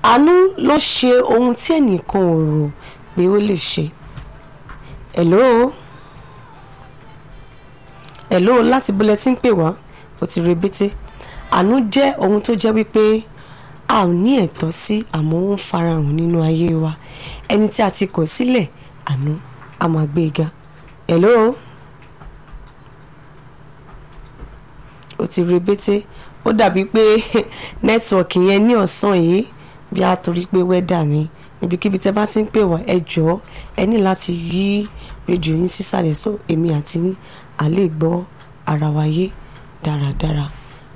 àánú ló ṣe ohun tí ẹnìkan ò rò pé ó lè ṣe hello hello láti bọ́lẹ̀ tí ń pè wá ó ti rebété àánú jẹ́ ohun tó jẹ́ wípé a ò ní ẹ̀tọ́ sí àmọ́ ó ń farahàn nínú ayé wa ẹni tí a ti kọ̀ sílẹ̀ àánú a máa gbé e ga hello ó ti rebété ó dàbí pé nẹ́tíwọ̀kì yẹn ní ọ̀sán yìí bí a torí pé wẹ́dà ni ibikíbi tẹ́ bá ti ń pè wá ẹ jọ̀ọ́ ẹ ní láti yí rédíò yín sísàlẹ̀ so èmi àti yín à lè gbọ́ ara wa yé dáradára.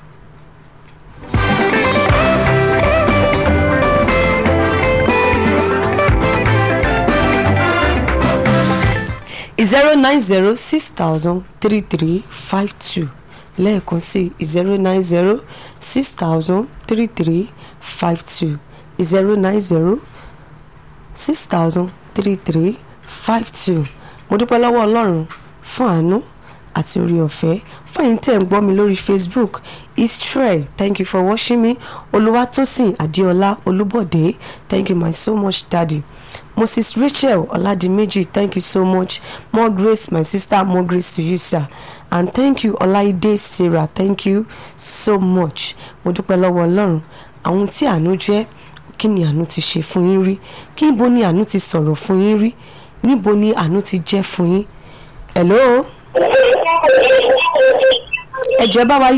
zero nine zero six thousand three three five two lẹ́ẹ̀kan sí zero nine zero six thousand three three five two zero nine zero six thousand three three five two mo dúpẹ́ lọ́wọ́ ọlọ́run fún àánú àti orí ọ̀fẹ́ fún ẹ̀yin tẹ́ ń gbọ́ mi lórí facebook israel thank you for watching me olúwatósìn adéọlá olúbọ̀dé thank you my so much daddy moses rachel ọládìméjì thank you so much more grace my sister more grace to you sir and thank you ọláìdé sarah thank you so much mo dúpẹ́ lọ́wọ́ ọlọ́run àwọn tí àánú jẹ́ kí ni àánú ti ṣe fún yín rí kí níbo ni àánú ti sọ̀rọ̀ fún yín rí níbo ni àánú ti jẹ́ fún yín hello ẹ jọ̀ọ́ ẹ bá wa